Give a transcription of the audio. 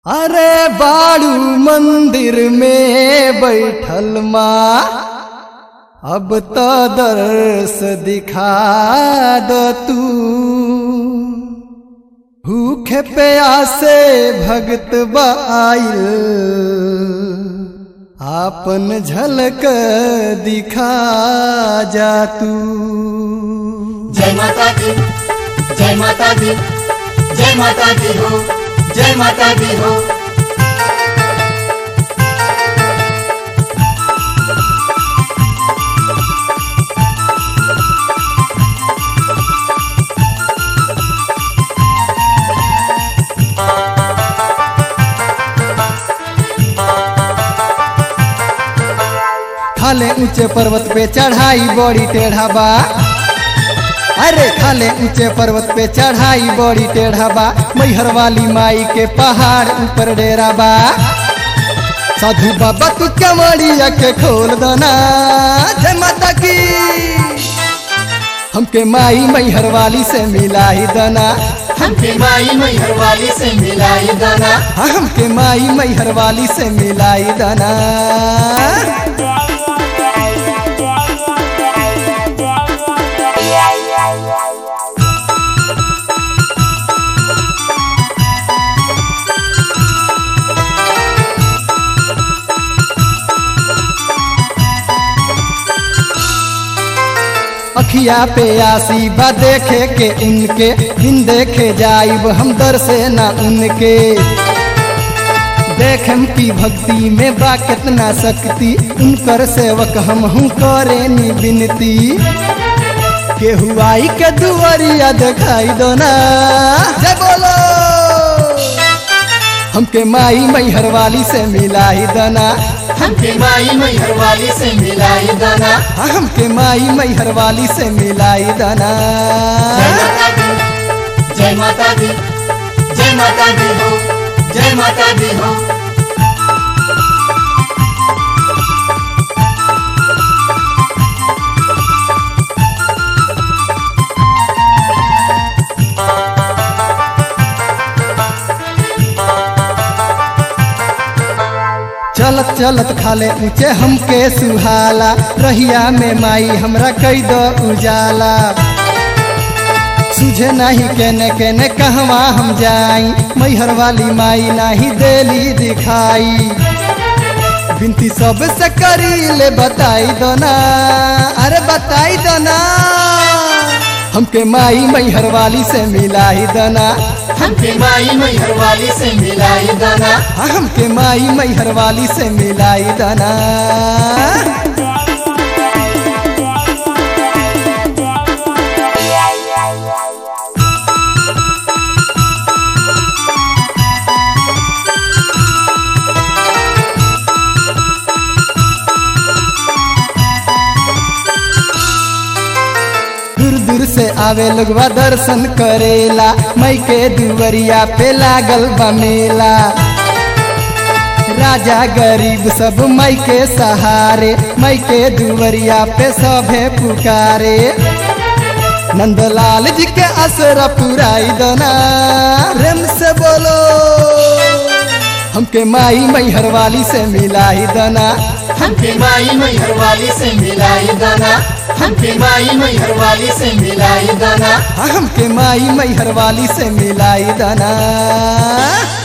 अरे बाड़ू मंदिर में बैठल माँ अब तो दर्श दिखा दो तू भूखे प्यासे भगत बाइल आपन झलक दिखा जा तू जय माता दी जय माता दी जय माता दी हो जय माता दी हो खाले ऊंचे पर्वत पे चढ़ाई बड़ी टेढ़ा बा अरे खाले ऊंचे पर्वत पे चढ़ाई बड़ी टेढ़ा बा मैहर वाली माई के पहाड़ ऊपर डेरा बा साधु बाबा तू कमरिया के खोल दना जय माता की हमके माई मैहर वाली से मिलाई दना हमके माई मैहर वाली से मिलाई दाना हाँ, हमके माई मैहर वाली से मिलाई दना अखिया पे आसी बा देखे के उनके दिन देखे जाइब हम दर से ना उनके देखम की भक्ति में बा कितना शक्ति उनकर सेवक हम हूँ करे नी विनती केहू आई के दुआरिया दिखाई दो ना जय बोलो हमके माई मैहर वाली से मिलाई दना हमके माई मैहर वाली से मिलाई दाना हमके माई मैहर वाली से मिलाई दना जय माता दी जय माता दी जय माता दी हो जय माता दी हो चलत चलत खाले ऊंचे हमके सुहाला रहिया में माई हमरा कई दो उजाला सुझे नहीं केने केने कहवा हम जाई मैहर वाली माई नहीं देली दिखाई बिनती सब से करी ले बताई दो ना अरे बताई दो ना हमके माई मैहर वाली से मिलाई दना हमके माई मैहर वाली से मिलाई दाना हमके माई मैहर वाली से मिलाई दना दूर दूर से आवे लोगवा दर्शन करेला मई के दुवरिया पे लागल बा मेला राजा गरीब सब मई के सहारे मई के दुवरिया पे सभे पुकारे नंदलाल जी के असरा पुराई दना प्रेम से बोलो हमके माई मैहर वाली से मिलाई दना हमके माई मैहर वाली से मिलाई दाना हमके माई मैहर वाली से मिलाई दाना हमके माई मैहर वाली से मिलाई दना